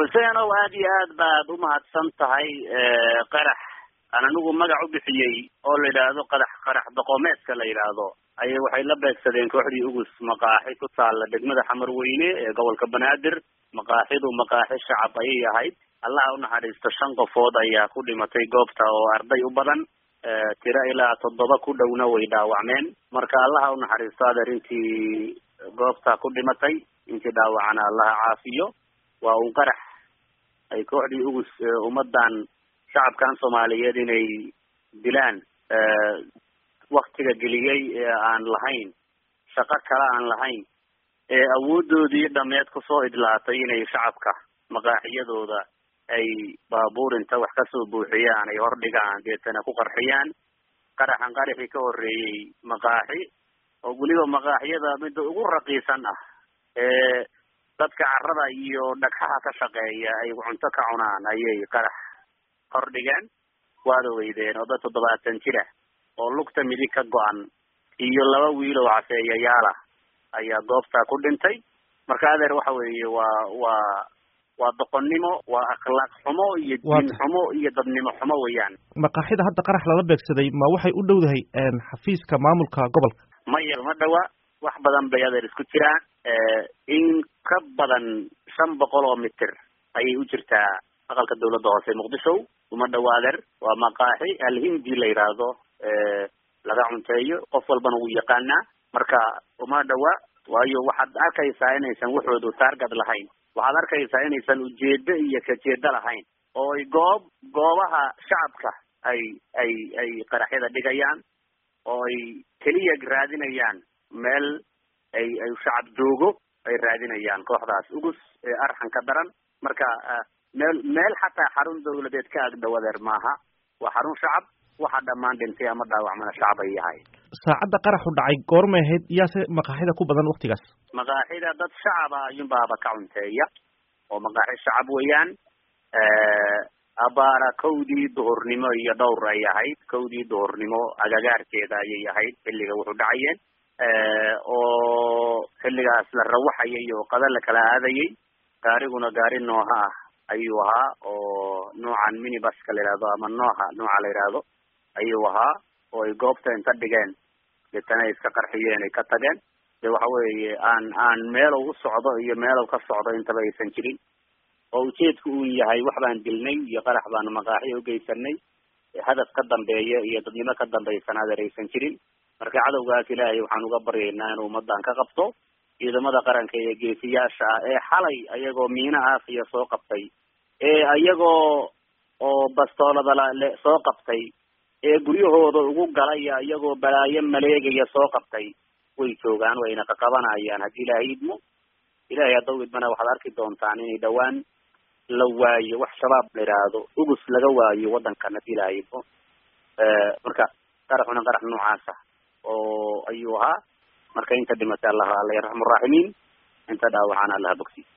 xuseenow aad iyo aad baad umahadsan tahay qarax aan anigu magac u bixiyey oo la yidhaahdo qadax qarax doqomeedka la yidhaahdo ayay waxay la beegsadeen kooxdii ugus maqaaxi ku taalla degmada xamarweyne ee gobolka banaadir maqaaxidu maqaaxi shacab ayay ahayd allaha unaxariisto shan qofood ayaa ku dhimatay goobta oo arday u badan tiro ilaa toddoba ku dhowna way dhaawacmeen marka allaha unaxariisto adeer intii goobta ku dhimatay intii dhaawacana allaha caafiyo waa un qarax ay kooxdii ugus ummadan shacabkan soomaaliyeed inay dilaan waktiga geliyey ee aan lahayn shaqo kale aan lahayn ee awoodoodii dhameed kusoo idlaatay inay shacabka maqaaxiyadooda ay baabuur inta wax kasoo buuxiyaan ay hordhigaan deetana ku qarxiyaan qaraxan qaraxii ka horeeyey maqaaxi oo weliba maqaaxiyada midda ugu raqiisan ah ee dadka carada iyo dhagxaha ka shaqeeya ay cunto ka cunaan ayay qarax hordhigeen waad ogeydeen oo dad toddobaatan jira oo lugta midig ka go-an iyo laba wiil oo cafeeyayaala ayaa goobtaa ku dhintay marka adeer waxa weeye waa waa waa doqonnimo waa akhlaaq xumo iyo diin xumo iyo dadnimo xumo weeyaan maqaaxida hadda qarax lala beegsaday ma waxay u dhowdahay xafiiska maamulka gobolka maya ma dhawa wax badan bay adeer isku jiraan in ka badan shan boqol oo mitir ayay u jirtaa aqalka dawladda hoose muqdisho uma dhawa adeer waa maqaaxi alhindi la yidhaahdo laga cunteeyo qof walbana wuu yaqaanaa marka uma dhawa waayo waxaad arkaysaa inaysan waxoodu taargad lahayn waxaad arkaysaa inaysan ujeedo iyo kajeedo lahayn oo ay goob goobaha shacabka ay ay ay qaraxyada dhigayaan oo ay keliya raadinayaan meel ay ay shacab joogo ay raadinayaan kooxdaas ugus ee arxanka daran marka meel meel xataa xarun dawladeed ka agdhow adeer maaha waa xarun shacab waxa dhammaan dhintay ama dhaawacmana shacab ay yahay saacadda qaraxu dhacay goormay ahayd yaase maqaaxida ku badan waktigaas maqaaxida dad shacaba ayunbaaba ka cunteeya oo maqaaxi shacab weeyaan abaara kowdii duhurnimo iyo dhowr ay ahayd kowdii duhurnimo agagaarkeeda ayay ahayd xilliga wuxuu dhacayeen oo xilligaas la rawaxayay oo qada la kala aadayay gaariguna gaari nooha ah ayuu ahaa oo noocan minibuska la yihahdo ama nooha nooca la yidhaahdo ayuu ahaa oo ay goobta inta dhigeen deetana ay iska qarxiyeen ay ka tageen de waxa weeye aan aan meelow u socdo iyo meelow ka socdo intaba aysan jirin oo ujeedku uu yahay wax baan dilnay iyo qarax baanu maqaaxi ugeysanay hadaf ka dambeeya iyo dadnimo ka dambaysan adeer aysan jirin marka cadowgaas ilaahay waxaan uga baryaynaa inuu ummadan ka qabto ciidamada qaranka ee geesiyaasha ah ee xalay ayagoo miina aafiya soo qabtay ee ayagoo oo bastoolada le soo qabtay ee guryahooda ugu galaya iyagoo balaayo maleegaya soo qabtay way joogaan wayna qaqabanayaan haddii ilaahay idmo ilahay haddaw idmana waxaad arki doontaan inay dhawaan la waayo wax shabaab la yidhaahdo ugus laga waayo waddankan haddii ilaahay idmo marka qaraxuna qarax noocaasa oo ayuu ahaa marka inta dhimatay allah alla yarxamu raaximiin inta dhaawacana allaha bogsi